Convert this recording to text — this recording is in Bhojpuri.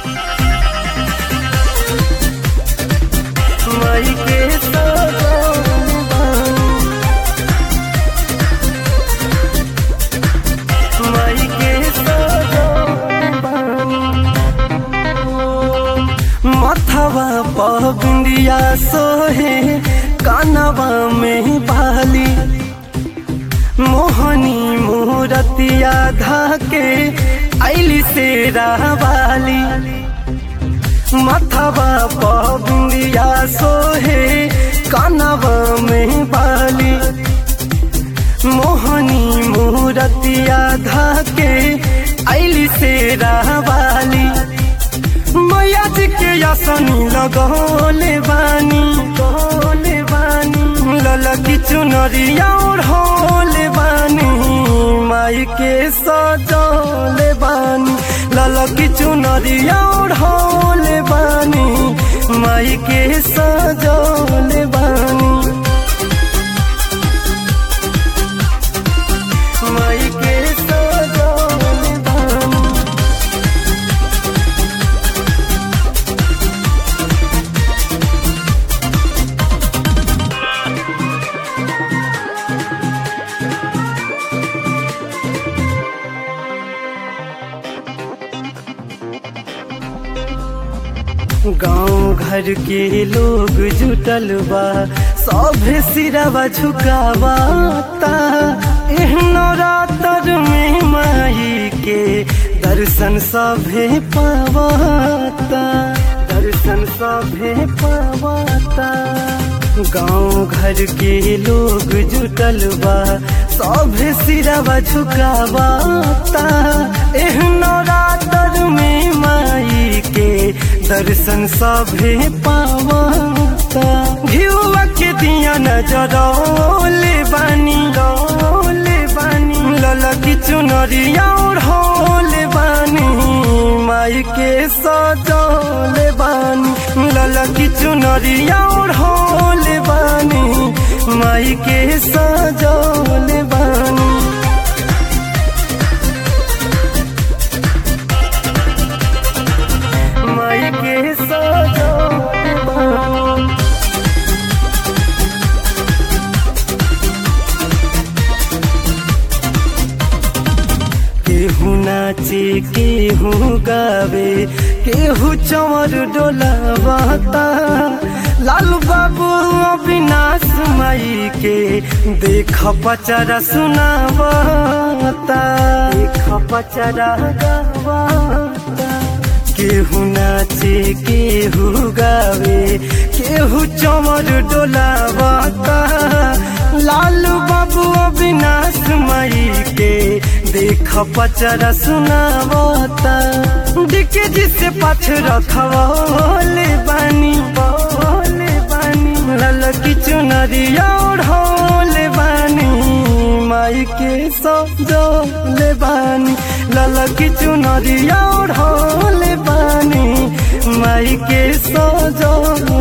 माई के सजौले बानी माई के सजौले बानी मथवा पबिंदिया सोहे कानवा में बाली मोहनी मूरतिया धाके ऐली से रावाली मथवा पबिंदिया सोहे कानवा में बाली मोहनी मूरतिया धाके ऐली से रावाली मैया जी के यासनी लगौले बानी गौले बानी ललकी चुनरिया ओढ़ौले बानी माई के सजौले बानी ललकी चुनरिया ओढ़ौले बानी माई के सजौले बानी माई के सजौले बानी गांव घर के लोग जुटल बा सब सिरवा झुकावाता एहनो रातर में माई के दर्शन सभे पावाता दर्शन सभे पावाता गांव घर के लोग जुटल बा सब सिरवा झुकावाता एहनो रातर में माई के दर्शन सभे पावाता घिउवा के दिया नजरौले बानी रौले बानी ललकी चुनरिया ओढ़ौले बानी माई के सजौले बानी ललकी चुनरिया ओढ़ौले बानी माई के सजौले बानी माई के सजौले बानी केहू नाचे केहू गावे केहू चमर डोलावाता लालू बाबू अविनाश माई के देख पचरा सुनावाता देख पचरा गावाता केहू नाचे केहू गावे केहू चमर डोलावाता लालू बाबू अविनाश माई के देख पचरा सुनावता डिके जिसे पाछ रखवले बानी बोले बानी ललकी चुनरिया ओढ़ौले बानी माई के सजौले बानी ललकी चुनरिया ओढ़ौले बानी माई के सजौले